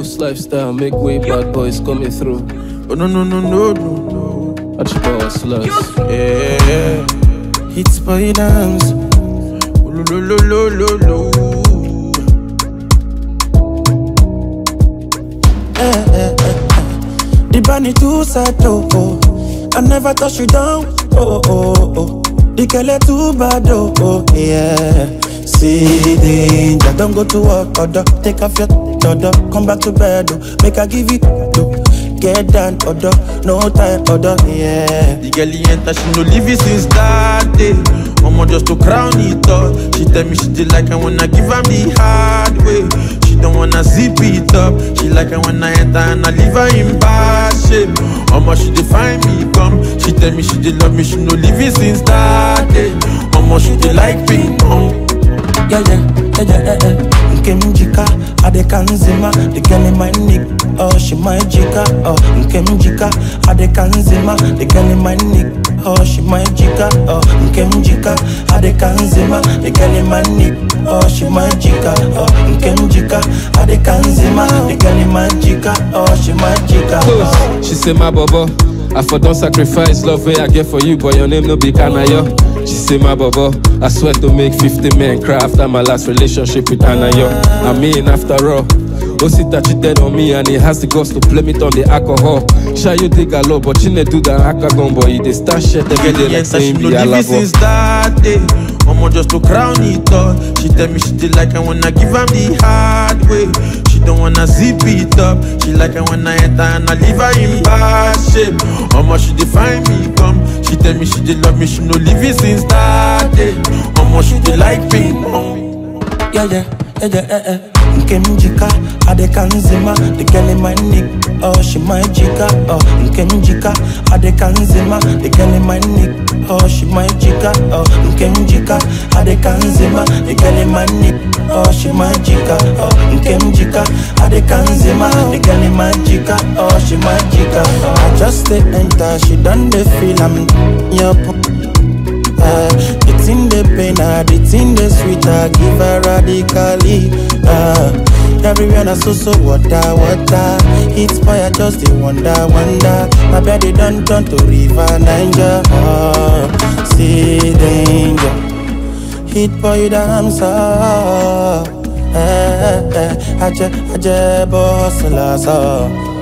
Ghost lifestyle, make way, bad boys coming through. Oh no no no no no no. Archibald slugs. Yeah. It's boy dance. Oh, lo lo lo lo lo lo. Eh, eh, eh, eh. The bunny too sad, oh, oh. I never touch you down, oh, oh, oh. The girl too bad, oh, oh, yeah. See danger, don't go to work, order. Take off your order, come back to bed, oh. Make I give you, oh. Get down, order, no time, order, yeah. The girl he enter, she no leave it since that day. Mama just to crown it up. She tell me she did like I wanna give am the hard way. She don't wanna zip it up. She like I when I enter and I leave her in bad shape. Mama she dey find me come. She tell me she did love me, she no leave it since that day. Mama she dey like ping pong. yeah, yeah, yeah, yeah, yeah, yeah. Nke mjika, adekanzima The girl in my nick, oh, she my jika Oh, nke mjika, adekanzima The girl in my nick, oh, she my jika Oh, nke mjika, adekanzima The girl in my nick, oh, she my jika Oh, nke mjika, adekanzima The girl in my jika, oh, she my jika oh. Close. She say my bobo. I for don't sacrifice love way I get for you, but your name no be Kanayo. She say my bobo. I swear to make 50 men cry after my last relationship with Anayo. I mean after all. Osita cheated on me and he has the guts to blame it on the alcohol. Sure you dig a lot, but you need do that akagon boy. They start shit every Girl day he like enter, she saying no be leave it since alabo. that day. Mama just to crown it up. She tell me she did like I wanna give am the hard way. She don't wanna zip it up. She like I when I enter and I leave her in bad shape. Mama she dey find me come. She tell me she did love me, she no leave it since that day. Mama she dey like ping pong. yeah, yeah, yeah, yeah, yeah, yeah. Nke mjika, adekanzima The girl in my nick, oh, she my jika Oh, nke mjika, adekanzima The girl in my nick, oh, she my jika Oh, nke mjika, adekanzima The girl in my nick, oh, she my jika Oh, nke mjika, adekanzima The girl in my jika, oh, she my jika oh. I just stay enter, she done the feel I'm yup uh, the thing they pain her, the thing they sweet her, give her radically. Uh, everywhere na so so water, water. It's boy I just dey wonder, wonder. My body done turn to river Niger. Uh, see danger, hit boy dancer. Eh, eh, eh, aje, aje, boss, la, so.